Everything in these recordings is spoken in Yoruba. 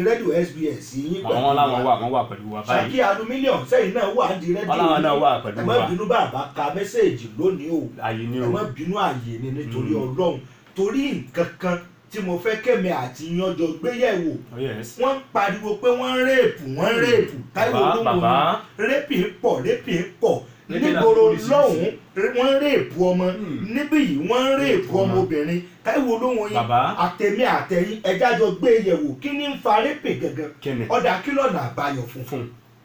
rédíò SBS yín àwọn wọn láwọn wà wọn wà pẹ̀lú wa báyìí ṣàkí alumílíọ̀nù sẹ́yìn náà wà á di rédíò Ọlọ́run náà wà pẹ̀lú ẹ má wa. bínú bàbá ka mẹ́sẹ̀gì lónìí o àyè ni ẹ o má bínú àyè ni nítorí Mm. ọlọ́run torí nǹkan kan tí mo fẹ́ kẹ́mi àti yanjọ gbéyẹ̀wò oh yes wọ́n ń pariwo pé wọ́n ń réèpù wọ́n ń réèpù táyọ̀ bàbá olóhùn bàbá rẹ́pì ń pọ̀ rẹ́pì ń pọ̀ Rẹ́pì náà nígboro oríṣiríṣi. lọ́hùn wọ́n ń réèpù ọmọ Hmm. níbí yìí wọ́n ń réèpù ọmọ. ọmọbìnrin táyọ̀ olóhùn yín bàbá àtẹ̀mí àtẹ̀yìn ẹja jọ gbé yẹ̀wò kí ni ń fa rẹ́pì gangan kẹ́nẹ̀ ọ̀dà kílọ̀nà àbáyọ fún fún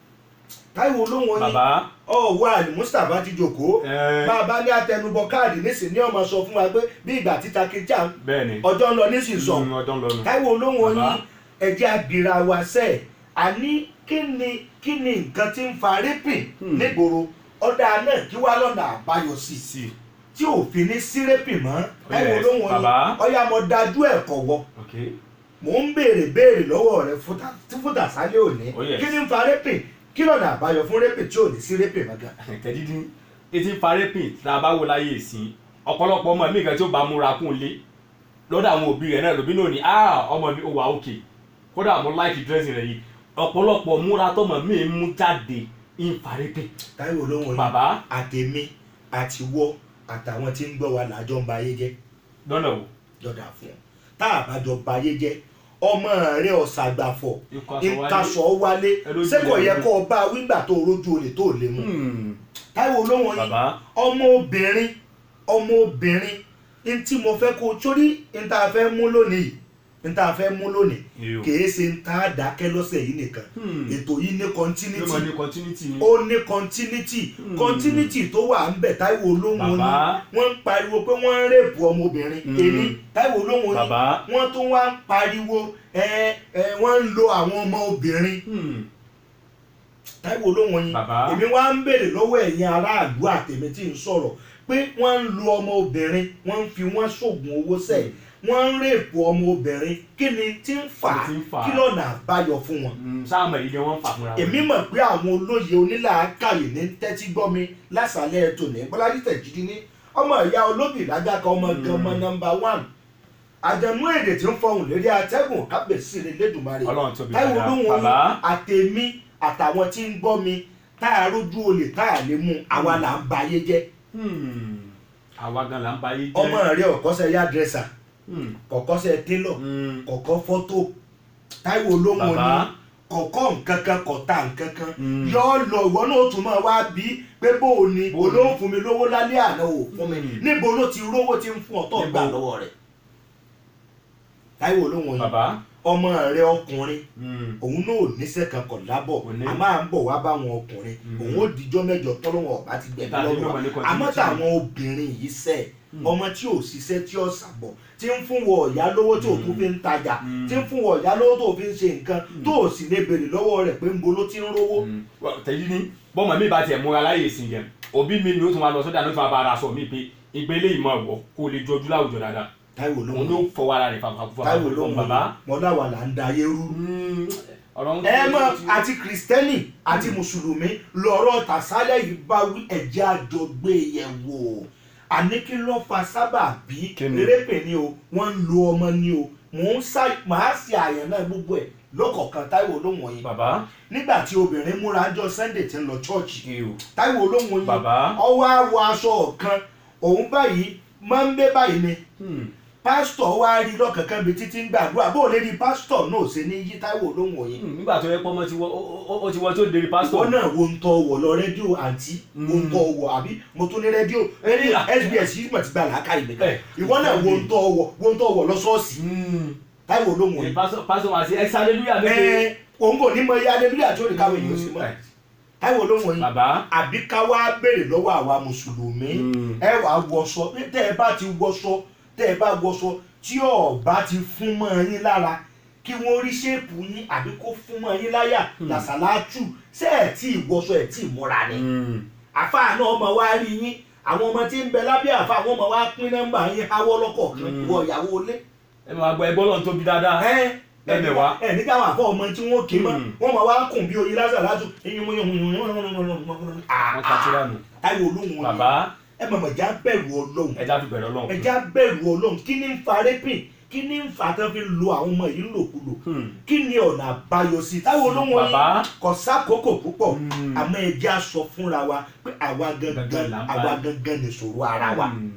táyọ̀ olóhùn yín bàbá ọ̀wọ́ àlì Mustapha ti jòkó ẹ bàbá ní àtẹnubọ káàdì nísìnyí ọmọ sọ fún wa pé bí ìgbà títa kìjà bẹ́ẹ̀ ni ọjọ́ ń lọ nísìnyí sọ Mm, ọdún lọ́nu táìwò olóhùn Bàbá. yín ẹ̀jẹ̀ àbíra wa sẹ́ àní kí ni kí ni nǹkan tí ń fa rẹ́pìn Hmm. nígboro ọ̀dà náà kí wá lọ́nà àbáyọ sí sí tí òfin ní sí rẹ́pìn mọ́ táìwò yes, olóhùn yín bàbá. ọ̀yà mo dájú ẹ̀kọ́ wọ ok mò ń béèrè béèrè lọ́wọ́ rẹ fúta tí fúta sálẹ̀ òní Oh, yes. kí ni ń fa rẹ́pìn kí lọ́nà àbáyọ fún rẹ́pìn tí ò ní sí rẹ́pìn mọ́ gan. tẹ̀dídín etí parẹ́pìn tá a bá wò láyé ìsìn ọ̀pọ̀lọpọ̀ ọmọ mi kan tí ó bá múra kún un lé lọ́dọ̀ àwọn òbí rẹ̀ náà lòbí náà ní ah ọmọ mi ò wà òkè kódà mo láìkì dírẹ́sì rẹ̀ yìí ọ̀pọ̀lọpọ̀ múra tọmọ mi ń mú jáde ń parẹ́pìn táìwò olóhùn yín bàbá àtẹ̀mí àtiwọ́ àtàwọn tí ń gbọ́ wa làjọ ń ba ayé jẹ́ lọ́nà wo jọ̀dà fún ọ tá a bá jọ ba ayé jẹ́ ọmọ rẹ ọ̀sàgbàfọ̀ ikọ̀ aṣọ wálé ìkasọ̀ wálé Ẹ lójú sẹ́kọ̀ rẹ̀ yẹ mú. kọ́ ọ bá wígbà tó rójú olè tó lè mú Hmm, táìwò olóhùn yín bàbá ọmọ obìnrin ọmọ obìnrin ní tí mo fẹ́ kó torí ní tá a fẹ́ mú lónìí ní tá a fẹ́ mú lónìí yóò kìí ṣe ń tá a dákẹ́ lọ́sẹ̀ yìí nìkan Hmm. ètò yìí ní yóò continuity mọ ní continuity ni ó ní continuity Hmm. continuity tó wà ń bẹ̀ táìwò olóhùn yín bàbá wọ́n ń pariwo pé wọ́n ń rèpù ọmọbìnrin Mm. èmi táìwò olóhùn yín bàbá wọ́n tún wá ń pariwo ẹ ẹ wọ́n ń lo àwọn ọmọ obìnrin Hmm, táìwò olóhùn yín bàbá èmi wá ń béèrè lọ́wọ́ ẹ̀yin aráàlú àtẹ̀mí tí ń sọ̀rọ̀ pé wọ́n ń lo ọmọ obìnrin wọ́n ń fi wọ́n ṣoògùn owó sẹ̀ wọ́n ń rèpù ọmọ obìnrin kí ni tí ń fà á Kí ni tí ń fà á? kí lọ́nà àbáyọ fún wọn. Hmm, sáàmù èyí ni wọ́n ń fà fúnra wọn. èmi mọ̀ pé àwọn olóye onílàákàyè ní tẹ́tí gbọ́ mi lásàálẹ̀ tòní bọ́lájí tẹ̀jídí ní ọmọ ìyá olóbì lágàkọ ọmọ Mm. gan ọmọ nọmba one àjẹnú èdè tí ń fọhùn lérí atẹ́gùn kábíyèsí rẹ̀ lẹ́dùnmarè ọlọ́run tóbi táìwò dáadáa olóhùn bàbá yín àtẹ̀mí àtàwọn tí ń gbọ́ mi tá a rójú olè tá a lè mú àwa là ń ba ayé jẹ́ Hmm, àwa gan la ń ba ayé jẹ́ ọmọ rẹ ọ̀kọ́sẹ̀ yá dírẹ́sà Hmm, kọ̀kọ́sẹ̀ télọ̀ hmm, kọ̀kọ́ fọ́tò táìwò olóhùn bàbá yín kọ̀kọ́ nǹkan kan kọ̀tà nǹkan kan Mm. yọ ọ lọ ìwọ náà ó tún máa wá bí pé bó o ní Bó o ní. olóhùn fún mi lówó lálẹ́ àná ò fún mi Mm. níbo ló ti rówó tí ń fún ọ̀tọ̀ Níbo? gbà lọ́wọ́ rẹ̀ táìwò olóhùn yín bàbá ọmọ rẹ ọkùnrin Hmm, òun náà ò níṣẹ́ kan kọ̀ lábọ̀ Kò ní. a máa ń bọ̀ wá báwọn ọkùnrin Mm. òun ó dijọ́ mẹ́jọ tọ́lọ́wọ̀n ọ̀bá ti gbẹ̀mí Tàbí lọ́wọ́ ló mọ̀ ní wa continuity. àmọ́ táwọn obìnrin yìí sẹ́ Mm. ọmọ tí ò ṣiṣẹ́ tí ò sàbọ̀ tí ń fún wọ ọ̀yá lówó tí ò tún Mm. fi ń tajà Mm. tí ń fún wọ ọ̀yá lówó tó fi ń ṣe nǹkan tó ò sì lè béèrè lọ́wọ́ rẹ̀ pé ń bo ló ti ń rówó. hmm. Well, tẹ̀yí ní bọ́mọ mi bá tiẹ̀ múra láyè sí yẹn òbí mi ni ó tún máa lọ sọ́dà ní ó tún máa bá ara sọ mí pé ìgbélé ìmọ̀ ọ̀wọ́ kó lè jọjú láwùjọ dáadáa táìwò òun lóhùn ló fọwọ́ ara rẹ̀ fàfàkùfà táìwò lóhùn bàbá mọ́láwà là ń da ayé rú. Hmm, ọ̀rọ̀ ń ẹ mọ àti kìrìsìtẹ́nì àti mùsùlùmí lọ́rọ̀ tàṣálẹ̀ yìí bá wí ẹ̀jẹ̀ àjọ gbé yẹ̀ wò àní kí ló fa sábà bí Kí ni? rẹ́pẹ̀ ni o wọ́n ń lo ọmọ ni o mò ń sá màá ṣe àyàn náà gbogbo ẹ̀ lọ́kọ̀ọ̀kan táìwò lóhùn yìí bàbá nígbà tí obìnrin múra jọ sunday ti ń lọ chọ́ọ̀chì ew táìwò lóhùn yìí bàbá ọwọ́ àwọ̀ aṣọ kan òun báyìí máa ń bẹ́ báyìí ni Hmm, pásítọ̀ wá rí lọ́kànkan bí títí ń gbàdúrà bó o lè rí pásítọ̀ náà ṣe ní yí táìwò lóhùn yìí hmm, nígbà tó yẹ pé ọmọ ti wọ ó- ó- ó ti wọ tó dérí ìwọ pásítọ̀ náà wo ń tọ wọ lọ rédíò àǹtí wo ń tọ wọ àbí mo tún ní rédíò ẹni sbs yìí mọ̀ ti gba làákà ìgbẹ́ kan Eh, ìwọ náà wo ń tọ wọ wo ń tọ wọ lọ ṣọ́ọ̀ṣì Hmm, táìwò olóhùn eh, yìí pásítọ̀ pásítọ̀ máa ṣe ex hallelujah méje ẹ òun kò ní mọ iye adébíyà tí ó lè káwé yìí ó sì mọ Eh, táìwò olóhùn yìí bàbá àbí ká wá béèrè lọ́wọ́ àwa mùsùlùmí Hmm. ẹ wà á wọṣọ tẹ́ ẹ bá ti wọṣọ tẹ́ ẹ bá wọṣọ tí ọba ti fún mọ́ yín lára kí wọ́n rí ṣéèpù yín àbí kó fún mọ́ yín láyà làṣàlátù ṣé ẹ̀ tí ì wọṣọ ẹ̀ tí ì múra ni Hmm, àfáà náà ọmọ wa rí yín àwọn ọmọ tí ń bẹ lábẹ́ àfáà wọn ọmọ wa pín nọ́mbà yín háwọ́ lọ́kọ̀ọ̀kan Mm. wọ ìyàwó ilé. ẹ máa gbọ́ ẹgbọ́n lọ́n tóbi dáadáa ẹ ẹ Ẹ̀mẹ̀wá. ẹ nígbà àwọn àfọ ọmọ tí wọn kì í mọ Mm. wọn máa wá kùn bí oyin lásà látù wọ́n ta tíra nù táyọ̀ olóhùn bàbá ẹ mọ̀mọ̀ já bẹ̀rù ọlọ́run ẹja fi bẹ̀rẹ̀ ọlọ́run ẹ já bẹ̀rù ọlọ́run kí ni ń fa rẹ́pìn kí ni ń fa tán fi ń lo àwọn ọmọ yìí lòkulò Hmm. kí ni ọ̀nà àbáyọ sí i táwọn olóhùn Bàbá. yìí kò sákòókò púpọ̀ Hmm. àmọ́ ẹ jẹ́ á sọ fúnra wa pé àwa gangan Gangan là ń bá. àwa gangan nìṣòro ara wa Hmm.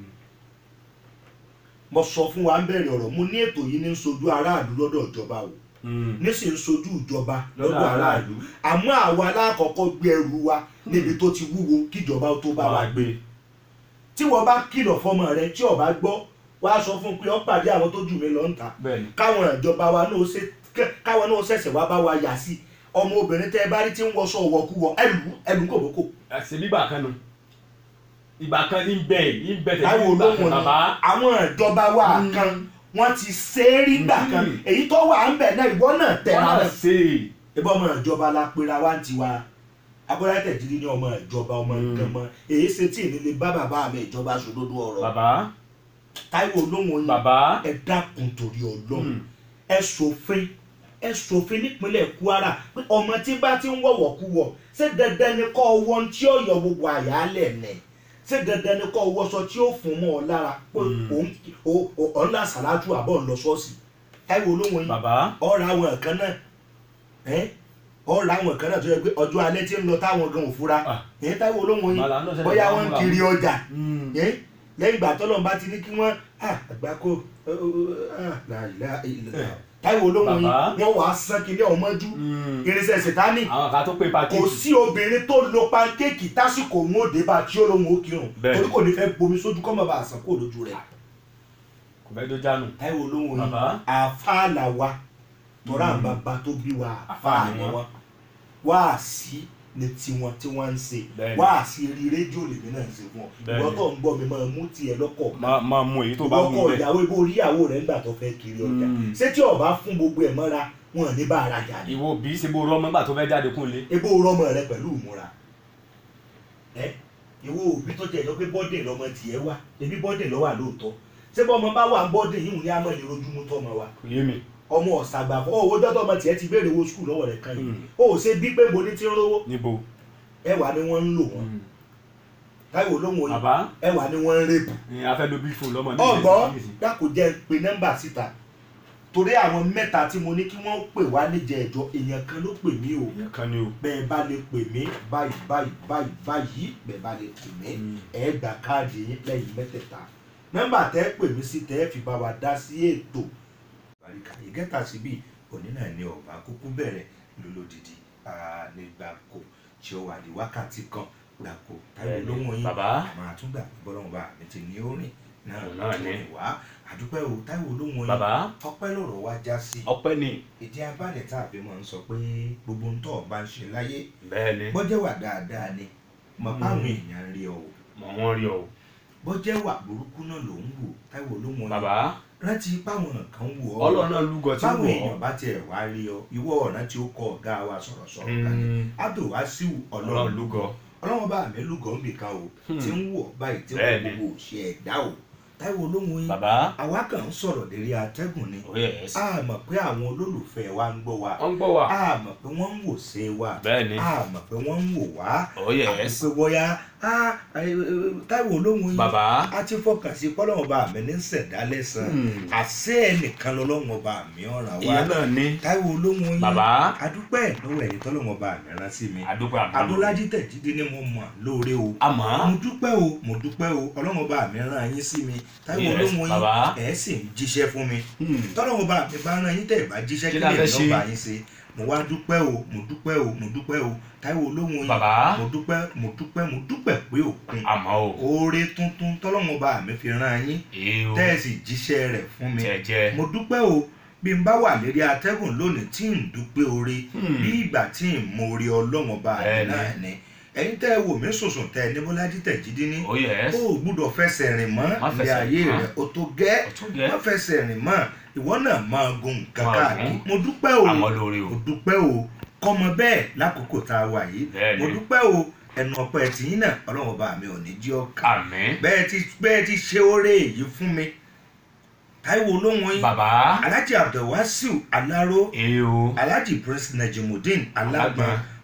mo sọ fún wa ń bẹ̀rẹ̀ ọ̀rọ̀ mo ní ètò yìí ní ń sojú aráàlú lọ́dọ̀ ìjọba o Hmm. níṣẹ́ ń sojú ìjọba Lọ́dọ̀ lọ́dọ̀ aráàlú àmọ́ àwa alákọ̀ọ́kọ́ gbé ẹrù wa níbi tó ti wúwo kíjọba ó tó bá wa gbé tí wọ́n bá kìlọ̀ fọmọ rẹ tí ọba gbọ́ wá sọ fún un pé ó pàdé àwọn tó jù mí lọ ń ta bẹ́ẹ̀ni káwọn ìjọba wa náà ṣe kẹ- káwọn náà ṣẹ̀ṣẹ̀ wá bá wa yà sí ọmọ obìnrin tẹ́ ẹ bá rí tí ń wọṣọ wọkúwọ ẹlù ẹlù kòbókò àti bíbà kan nu ìgbà kan ní bẹ́ẹ̀ ní bẹ́ẹ̀ táwọn tẹ̀lé ìgbà olóhùn kan ni bàbá àwọn ìjọba wa Mm. kan wọ́n ti ṣe é rí gbà kan Mm. èyí tó wà ń bẹ̀ náà ìwọ náà wọ́n tẹ̀ra náà rẹ̀ ṣe é ìbọn ọmọ ìjọba la pera wá ń tiwa abọ́lá tẹ̀jírí ní ọmọ ìjọba ọmọ Mm. ìjọba èyí ṣe tí ìnílé bá bàbá mi ìjọba sòdodo ọ̀rọ̀ bàbá táwọn olóhùn yìí bàbá ẹ dákun torí ọlọ́run Hmm. ẹ ṣòfin ẹ ṣòfin nípínlẹ̀ Kwara pé ọmọ tí bá ti ń wọ̀wọ̀ kú wọ̀ ṣé dandan ni kọ́ ọwọ́ tí ó yọ gbogbo àyálẹ̀ nẹ̀ ṣé dandan ni kọ́ ọwọ́sọ tí ó fún mọ́ ọ lára pé Mm. òun ò- ò- ọ̀ ń là sàlájú àbọ̀ ń lọ ṣọ́ọ̀ṣì táwọn olóhùn yìí bàbá ọ̀rọ̀ àwọn kan náà ẹ́ ọ̀rọ̀ àwọn kan náà tó yẹ pé ọjọ́ alẹ́ tí ń lọ táwọn gan ò fura Ah. ẹ̀ táwọn olóhùn yìí Màlá náà ṣẹlẹ̀ bóyá bá wọ́n ń múra kiri wọn. ọjà Hmm. ẹ́ lẹ́yìn ìgbà tọ́lọ́ bá ti ní kí wọ́n ah, àgbákò làlá ìlà táwọn olóhùn yìí Bàbá. wọ́n wàá sán kí ní ọmọjú Hmm. irinṣẹ́ sètánì àwọn kan tó pé kò pàkíyèsí sí obìnrin tó lo pankéèkì tásìkò òun òde bá tí ó lóun ó kírun Bẹ́ẹ̀. torí kò ní fẹ́ bomi sójú kọ́mọ̀ bá àsán kó lójú rẹ̀ kò fẹ́ tó jánu táwọn olóhùn yìí Bàbá. àáfàá là wa tọ́ra Mm. bàbá tó bí wa Àfáà àáfàá ni ni wọ́n. wọ́n wáàsí ni tiwọn tí wọ́n ń ṣe Bẹ́ẹ̀ni. wáàsí eré rédíò lèmi náà ń ṣe fún ọ Bẹ́ẹ̀ni. ìwọ tó ń gbọ́ mi máa mú tiẹ̀ lọ́kọ̀ máa máa mú èyí tó bá ìwọ wù kọ bẹ́ẹ̀ ìyàwó ibo orí ìyàwó rẹ̀ ńgbà tó fẹ́ kiri ọjà Mm. ṣé tí ọba fún gbogbo ẹ̀ mọ́ra wọn ò ní bá ara jà ní ìwọ bí ṣe bó rọmọ nígbà tó fẹ́ jáde kún lé ebo rọmọ rẹ pẹ̀lú ìmúra ẹ ìwọ òbí tó jẹ́ ìjọ pé bọ́dẹ̀ lọmọ tiẹ̀ wá ebi bọ́dẹ̀ lọ wà lóòótọ́ ṣé bọ́ ọmọ bá wà ń bọ́dẹ̀ yìí ní amọ̀ ìrojúmú tọ́mọ wa kò yé mi ọmọ ọ̀sàgbà fún owó dọ́tọ̀ ọmọ tiẹ̀ ti béèrè owó skul lọ́wọ́ rẹ̀ kan yìí Mm. ó ṣe bí pé mo ní ti ń rówó níbo ẹwà ni wọ́n ń lò wọ́n Hmm. táìwò lóhùn òyìn bàbá ẹwà ni wọ́n ń rèpù ni a fẹ́ lo bí fún lọ́mọ ní ọgbọ́n ìsinsìnyí. dákò jẹ́ ń pe nọ́mbà síta torí àwọn mẹ́ta tí mo ní kí wọ́n pè wá níjẹ̀ ẹ̀jọ́ èèyàn kan ló pè mí o ìyẹn kan ni o bẹ́ẹ̀ bá lè pè mí báyìí báyìí báyìí báyìí bẹ́ẹ̀ bá lè pè mí Mm. ẹ gba káàdì yín lẹ́yìn mẹ́tẹ̀ẹ̀ta nọ́mbà tẹ́ pè mí sí tẹ́ fi bá wa dá sí ètò àríkà ìgẹ́ta síbí òní náà ni ọ̀bà kúkú bẹ̀rẹ̀ lólódìdí nígbàkó tí ó wà ní wákàtí kan gbàkó táyọ̀ Bẹ́ẹ̀ni, lóhùn yín bàbá. àmọ́ àtúngbà bọ́lọ́mù bá mi ti ní orin náà Òun náà tó ni. rìn wá àdúpẹ́ o táyọ̀ lóhùn yín bàbá ọpẹ́ lọ̀rọ̀ wá já sí ọpẹ́ ni ìdí abálẹ̀ tá a fi máa ń sọ pé gbogbo ń tọ́ ọ bá ń ṣe láyé bẹ́ẹ̀ ni bọ́jẹ́ wà dáadáa ni mọ̀ Mm. báwọn èèyàn ń rí ọ o mọ̀ wọ́n rí ọ o bọ́jẹ́ wà burúkú náà ló ń wò táìwò ló mọ bàbá rántí páwọn kan wò ọ ọlọ́run náà lúgọ tí báwọn wọ̀ èèyàn bá tiẹ̀ wá rí ọ ìwọ ọ̀nà tí ó kọ ọ̀gá wa sọ̀rọ̀sọ̀rọ̀ kan ní ọ́ abdulwasiu ọlọ́run ọlọ́run lúgọ ọlọ́run bá mi lúgọ̀ ń bìkan o Hmm. tí ń wọ̀ báyìí tí Bẹ́ẹ̀ wọ́n ni. gbogbo ṣe ẹ̀dá o táìwò ló mọ yín bàbá àwa kàn ń sọ̀rọ̀ lérí atẹ́gùn ni ó yẹ ẹ́ sí a mọ̀ pé àwọn olólùfẹ́ wa ń gbọ́ wa wọ́n ń gbọ́ wa a mọ̀ pé wọ́n ń wò ṣe wa bẹ́ẹ̀ ni a mọ̀ pé wọ́n ń wò wá ó yẹ ẹ́ àti sí pé bóyá a táìwò olóhùn yín bàbá a ti fọkàn sí pọ́lọ́wọ́n ọba mi ní sẹ̀dá lẹ́sàn Hmm. àṣẹ ẹnìkan lọ́lọ́wọ́n ọba mi ọ̀ràn wá ìyẹn náà ní táìwò olóhùn yín bàbá adúpẹ́ lọ́wọ́ ẹ̀yìn tọ́lọ́wọ́n ọba mi rán sí mi àdúgbò àbúrò abúlájí tẹ̀jídé ni mo mọ̀ lóore o àmọ́ mo dúpẹ́ o mo dúpẹ́ o ọlọ́wọ́n ọba mi rán yín sí mi táìwò Yes, olóhùn yín bàbá. ẹ̀ sì ń jíṣẹ́ fún mi Hmm. tọ́lọ́wọ́n ọba mi bá rán yín tẹ̀ bá jíṣẹ́ Kí kí la lè fẹ́ ṣe? lọ́ba yín ṣe mo wá dúpẹ́ o mo dúpẹ́ o mo dúpẹ́ o táìwò olóhùn yín bàbá mo dúpẹ́ mo dúpẹ́ mo dúpẹ́ pé òkun àmọ́ o oore tuntun tọ́lọ́wọ́n ọba mi fi rán yín èé o tẹ́ẹ̀sì jíṣẹ́ rẹ̀ fún mi jẹ́jẹ́ mo dúpẹ́ o bí n bá wà lérí atẹ́gùn lónìí tí n dúpẹ́ oore Hmm. bí ìgbà tí n mọ oore ọlọ́wọ́n ọba mi Bẹ́ẹ̀ni. náà ni ẹ̀yin tẹ́ ẹ wò mí sùnsùn tẹ́ ẹ ní bọ́lájí tẹ̀jídé ní ó yẹ ẹ́ ó sí gbúdọ̀ fẹsẹ̀ rìn mọ́ Má ilé fẹsẹ̀ ayé rìn mọ́. rẹ̀ o tó gẹ́ ọ̀tún gẹ́ má fẹsẹ̀ rìn mọ́ ìwọ náà máa gun nǹkan Máa káàkiri gùn. mo dúpẹ́ o àmọ́ lórí o mo dúpẹ́ o kọ́mọ bẹ́ẹ̀ lákòókò tá a wà yìí Bẹ́ẹ̀ni. mo dúpẹ́ o ẹnu ọpẹ́ tìyín náà ọlọ́wọ́n ọba mi ò ní jí ọkà àmín bẹ́ẹ̀ ti bẹ́ẹ̀ ti ṣe oore èyí fún mi táìwò olóhùn yín bàbá alhaji abdulwasiu alaro èé o alhaji prince najimudeen alágbọn Alágbọn.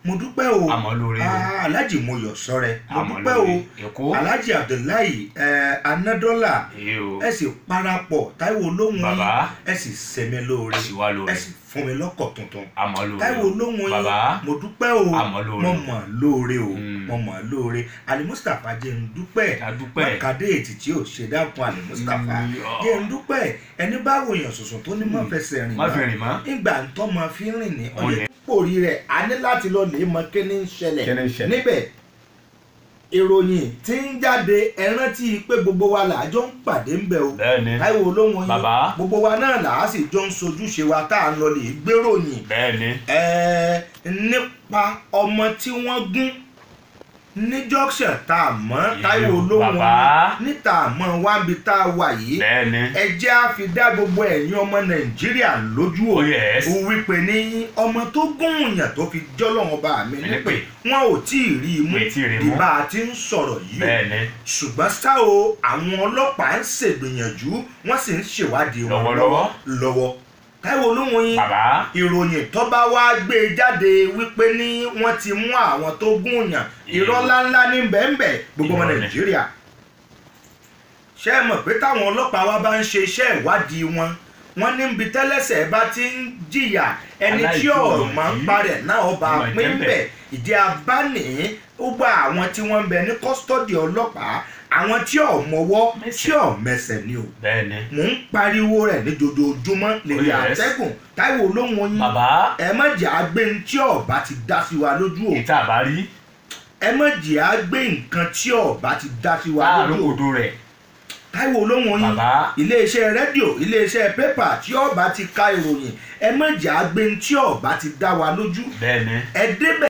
mo dúpẹ́ o àmọ́ lóore o Ah, alhaji moyọ̀ sọ́rẹ́ mo àmọ́ dúpẹ́ o lóore èkó alhaji abdullahi eh, anadọ́là èyí o ẹ sì parapọ̀ táíwò olóhùn yín bàbá ẹ sì sẹ́mi lóore ẹ sì wá ẹ lóore sì fún mi lọ́kọ̀ tuntun àmọ́ lóore táíwò o olóhùn yín bàbá mo dúpẹ́ o àmọ́ lóore mo mọ̀ lóore o Mm. mo mọ̀ lóore ali mustapha jẹ́ ń dúpẹ́ ká dúpẹ́ mákàdé ètì tí ò ṣe dákun ali mustapha Mm, ọ̀. jẹ́ ń dúpẹ́ ẹni bá wòyàn sùsùn tó ní mọ́ fẹsẹ̀ rìn má fi mọ́ rìn mọ́ nígbà tó máa fi rìn ní Wọ́n ọyẹ ní. pòrí rẹ̀ a ní láti lọ lè mọ kí ni ń ṣẹlẹ̀ Kí ni ń ṣẹlẹ̀? níbẹ̀ ìròyìn tí ń jáde ẹ rántí pé gbogbo wa là á jọ ń pàdé ń bẹ̀ o bẹ́ẹ̀ ni táìwò olóhùn yín Bàbá. gbogbo wa náà là á sì jọ ń sojúṣe wa tá à ń lọ lè gbéròyìn bẹ́ẹ̀ ni ẹ̀ẹ́ nípa ọmọ tí wọ́n gún ní junction tá a mọ̀ táìwò olóhùn Bàbá. yín níta àmọ́ wábi tá a wà yìí bẹ́ẹ̀ ni ẹ jẹ́ á fi dá gbogbo ẹ̀yin ọmọ nàìjíríà lójú o Oh, yes. ó wípé ní ọmọ tó gún yàn tó fi jọ́lọ́wọ́n bá mi nípè Nípè. wọn ò tí ì rí i mú Wọn ò tí ì rí i mú. ìbá a ti ń sọ̀rọ̀ yìí o bẹ́ẹ̀ ni ṣùgbọ́n ṣá o àwọn ọlọ́pàá ń ṣègbìyànjú wọ́n sì ń ṣèwádìí wọn Lọ́wọ́lọ́wọ́. lọ́wọ́ káyọ̀ olóhùn yín bàbá ìròyìn tó bá wá gbé e jáde wípé ní wọ́n ti mú àwọn tó gún yàn irọ́ ńláńlá ní bẹ́ẹ̀nbẹ́ gbogbo ọmọ Irọ́ ni. nàìjíríà ṣé ẹ mọ̀ pé táwọn ọlọ́pàá wa bá ń ṣe iṣẹ́ ìwádìí wọn wọ́n ní ibi tẹ́lẹ̀sẹ̀ bá ti ń jìyà ẹni tí ọ̀rọ̀ máa ń parẹ̀ náà ọba Ọmọ pín ìjẹ́bẹ̀. bẹ̀ ìdí abáni ó gba àwọn tí wọ́n ń bẹ ní kọ́sítọ́dì ọlọ́pàá àwọn tí ò mọwọ́ tí ò mẹsẹ̀ ni o bẹ́ẹ̀ ni mò ń pariwo rẹ̀ ní jojoojúmọ́ lèyí Oh, yes. àtẹ́gùn táìwò olóhùn yín bàbá ẹ má jẹ́ àgbé ní tí ọba ti dá sí wa lójú o ìta àbá rí ẹ má jẹ́ àgbé nǹkan tí ọba ti dá sí wa láàrin lójú o odò rẹ̀ táìwò olóhùn yín bàbá iléeṣẹ́ rédíò iléeṣẹ́ pépà tí ọba ti ka ìròyìn ẹ má jẹ́ àgbé ní tí ọba ti dá wa lójú bẹ́ẹ̀ ni ẹ débẹ̀